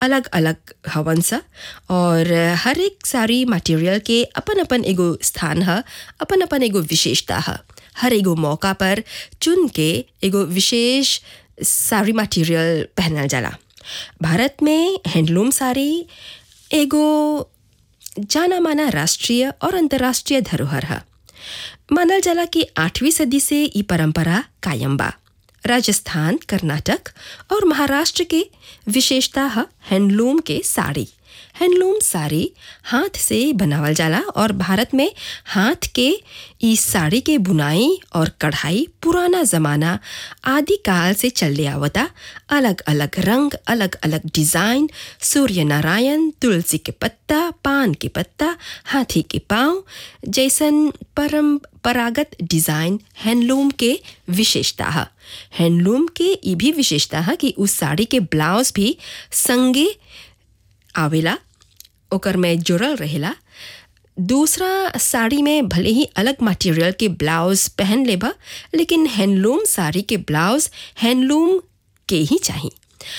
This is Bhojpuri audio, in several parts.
अलग अलग हवन सा और हर एक साड़ी मटेरियल के अपन अपन एगो स्थान है अपन अपन एगो विशेषता है हर एगो मौका पर चुन के एगो विशेष साड़ी मटेरियल पहनल जाला भारत में हैंडलूम साड़ी एगो जाना माना राष्ट्रीय और अंतर्राष्ट्रीय धरोहर है मानल जाला कि आठवीं सदी से ई परंपरा कायम बा राजस्थान कर्नाटक और महाराष्ट्र के विशेषता है हैंडलूम के साड़ी हैंडलूम साड़ी हाथ से बनावल जाला और भारत में हाथ के इस साड़ी के बुनाई और कढ़ाई पुराना ज़माना आदि काल से चलले आवता अलग अलग रंग अलग अलग डिज़ाइन सूर्य नारायण तुलसी के पत्ता पान के पत्ता हाथी के पाँव जैसन परंपरागत डिज़ाइन हैंडलूम के विशेषता है हैंडलूम के ये भी विशेषता है कि उस साड़ी के ब्लाउज भी संगे आवेला ओकर में जुड़ल रहेला दूसरा साड़ी में भले ही अलग मटेरियल के ब्लाउज पहन लेबा लेकिन हैंडलूम साड़ी के ब्लाउज हैंडलूम के ही चाहिए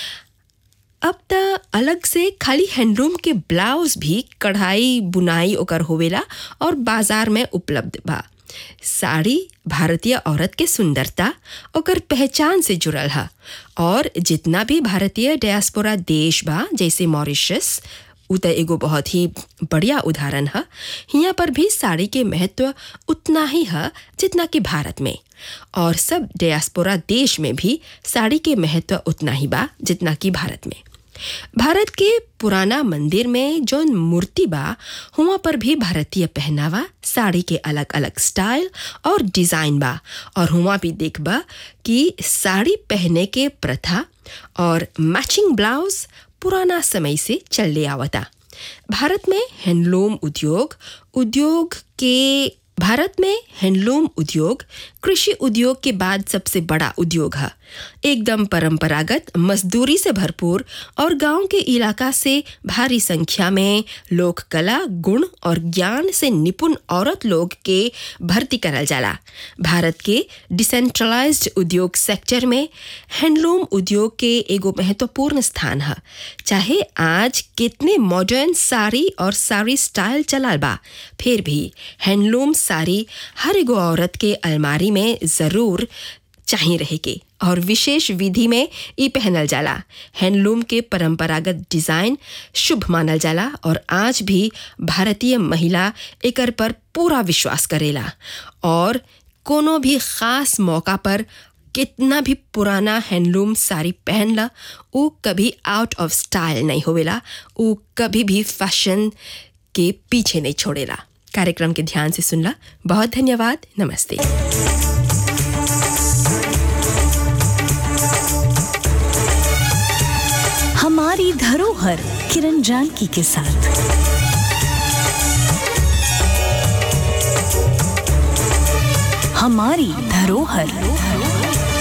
अब त अलग से खाली हैंडलूम के ब्लाउज भी कढ़ाई बुनाई ओकर होवेला और बाजार में उपलब्ध बा साड़ी भारतीय औरत के सुंदरता ओकर पहचान से जुड़ल है और जितना भी भारतीय डायस्पोरा देश बा जैसे मॉरिशस उ त एगो बहुत ही बढ़िया उदाहरण है यहाँ पर भी साड़ी के महत्व उतना ही है जितना कि भारत में और सब डायस्पोरा देश में भी साड़ी के महत्व उतना ही बा जितना कि भारत में भारत के पुराना मंदिर में जो मूर्ति बा हुआ पर भी भारतीय पहनावा साड़ी के अलग अलग स्टाइल और डिज़ाइन बा और हुआ भी देखबा कि साड़ी पहने के प्रथा और मैचिंग ब्लाउज पुराना समय से चलले आवता भारत में हैंडलूम उद्योग उद्योग के भारत में हैंडलूम उद्योग कृषि उद्योग के बाद सबसे बड़ा उद्योग है एकदम परंपरागत मजदूरी से भरपूर और गांव के इलाका से भारी संख्या में लोक कला गुण और ज्ञान से निपुण औरत लोग के भर्ती करल जाला भारत के डिसेंट्रलाइज्ड उद्योग सेक्टर में हैंडलूम उद्योग के एगो महत्वपूर्ण स्थान है चाहे आज कितने मॉडर्न साड़ी और साड़ी स्टाइल चलल बा फिर भी हैंडलूम साड़ी हर एगो औरत के अलमारी में ज़रूर चाहिए रहे के और विशेष विधि में ई पहनल जाला हैंडलूम के परंपरागत डिज़ाइन शुभ मानल जाला और आज भी भारतीय महिला एकर पर पूरा विश्वास करेला और कोनो भी ख़ास मौका पर कितना भी पुराना हैंडलूम साड़ी पहन ला वो कभी आउट ऑफ स्टाइल नहीं होवेला वो कभी भी फैशन के पीछे नहीं छोड़ेला कार्यक्रम के ध्यान से सुनला बहुत धन्यवाद नमस्ते हमारी धरोहर किरण जानकी के साथ हमारी धरोहर